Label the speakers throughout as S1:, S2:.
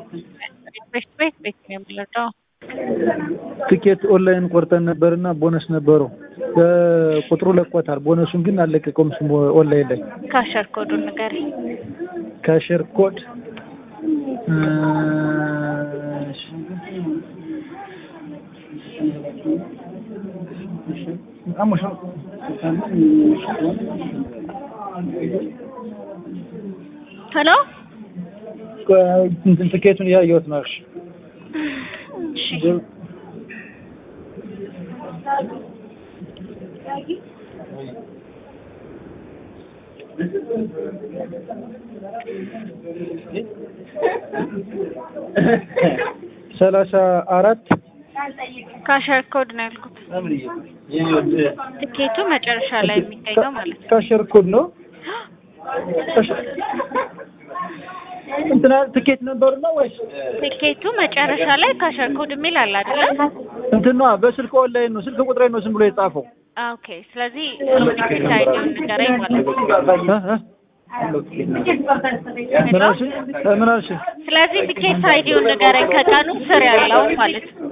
S1: ቤት ቤት ቤት ነው የምንለው።
S2: ትኬት ኦንላይን ቆርጠን ነበርና ቦነስ ነበረው ቁጥሩ ለቆታል። ቦነሱን ግን አልለቀቀውም። ስሙ ኦንላይን ላይ
S1: ካሸር ኮዱን ንገሪኝ።
S2: ካሸር ኮድ
S1: ሄሎ
S2: እንትን ትኬቱን እያየሁት ነው። እሺ
S1: እሺ
S2: ሰላሳ አራት
S1: ካሸር ኮድ ነው ያልኩት። ትኬቱ መጨረሻ ላይ የሚገኘው ማለት ነው።
S2: ካሸር ኮድ ነው። እንትና ትኬት ነበሩ ነው ወይስ
S1: ትኬቱ መጨረሻ ላይ ካሸር ኮድ የሚል አለ አይደለ?
S2: እንትን ነው? በስልክ ኦንላይን ነው። ስልክ ቁጥሬ ነው ዝም ብሎ የጻፈው።
S1: ኦኬ። ስለዚህ ትኬት አይዲውን ንገረኝ ማለት ነው።
S2: እ እ ምን አልሽኝ? ምን አልሽኝ?
S1: ስለዚህ ትኬት አይዲውን ንገረኝ ከቀኑ ስር ያለው ማለት ነው።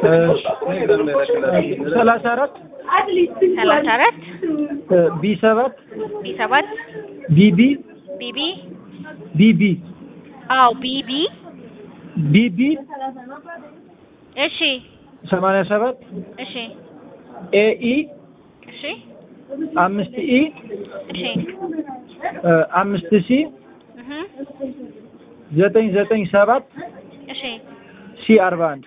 S2: ሰላሳ አራት
S1: ሰላሳ አራት
S2: ቢ ሰባት
S1: ቢ ሰባት
S2: ቢቢ
S1: ቢቢ
S2: ቢቢ
S1: አዎ ቢቢ
S2: ቢቢ
S1: እሺ
S2: ሰማንያ ሰባት
S1: እሺ
S2: ኤኢ
S1: እሺ
S2: አምስት ኢ
S1: እሺ
S2: አምስት ሲ
S1: እህ
S2: ዘጠኝ ዘጠኝ ሰባት
S1: እሺ
S2: ሲ አርባ አንድ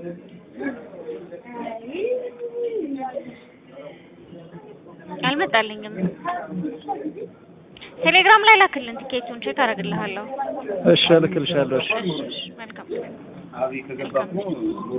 S1: አልመጣልኝም። ቴሌግራም ላይ ላክልን ትኬቱን ቼክ አደርግልሃለሁ።
S2: እሺ እልክልሻለሁ። እሺ
S1: እሺ መልካም